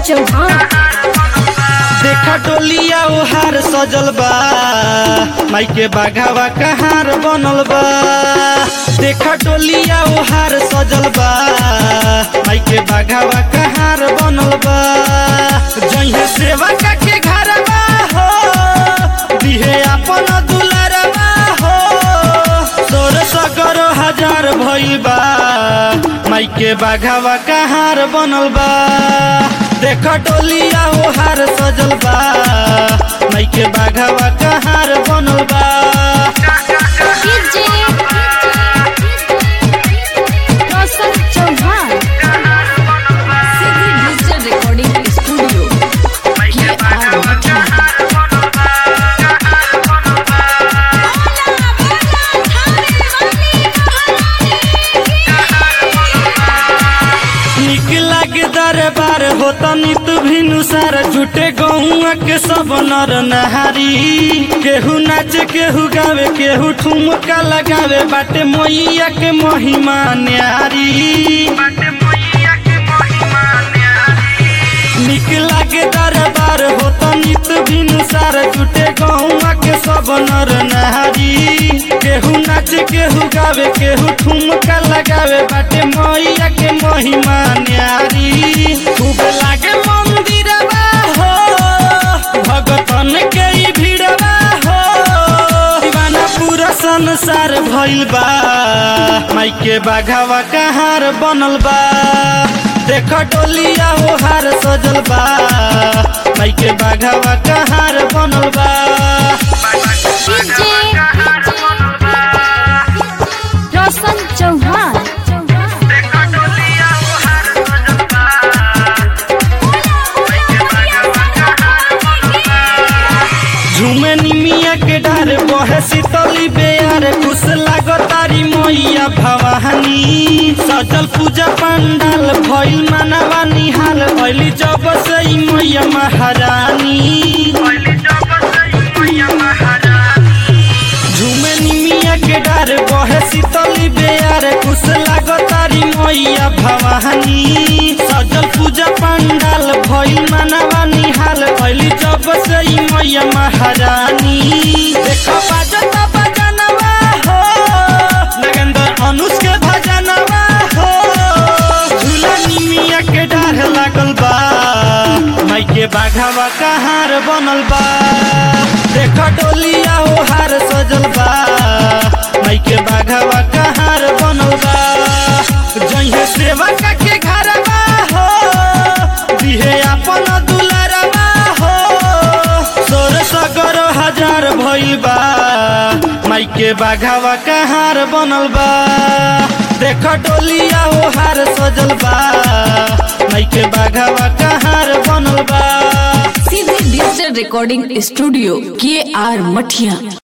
चौहान देखा डोलिया ओहार सजल बा माई के बाघावा कहार बनल बा देखा डोलिया ओहार सजल बा माई के बाघावा कहार बनल बा जइहे सेवा के घर बा हो दिहे अपन दुलारबा हो सोर सगरो हजार भइल बा माई के बाघावा कहार बनल बा देख डोलिया ओहार सजल बा माई के बाघावा कहार बनल बा DJ Roshan Chauhan digital recording studio ये आर निक लागे दरबार होता नित भिनुसार झूठे गहुआ के सब नर नहारी केहू नाचे केहू गावे केहू ठुमका लगावे बाटे मैया के महिमा न्यारी निक लागे दरबार होता नित भिनुसार झूठे गहुआ के सब नर नहारी केहू नाचे केहू गावे केहू ठुमका लगावे बाटे मैया के महिमा न्यारी खूब लागे मंदिरवा हो भगतन के ई भीड़वा हो दीवाना पूरा संसार भइल बा माई के बाघावा कहार बनल बा देख डोलिया ओहार सजल बा माई के बाघावा कहार बनल बा डीजे रोशन चौहान झूमे निमिया के डार बहे शीतली बेयार खुश लागतारी मैया भवानी सजल पूजा पंडाल भइल मानवा निहाल भइली जब से ई मैया महारानी झूमे निमिया के डार बहे शीतली बेयार खुश लागतारी मैया भवानी सजल पूजा पंडाल भइल मानवा निहाल भइली जब से ई मैया महारानी देखो बाजता बजनवा हो नगेंद्र अनुष के भजनवा हो झूला निमिया के डार लागल बा माई के बाघावा कहार बनल बा देख डोलिया ओहार सजल बा माई के बाघावा कहार बनल बा जइहे सेवा के घर बा हो दिहे अपन दुलारबा हो सोर सगरो हजार भइल बा माई के बाघावा कहार बनल बा देख डोलिया ओहार सजल बा माई के बाघावा कहार बनल बा सीधे डिजिटल रिकॉर्डिंग स्टूडियो के आर मठिया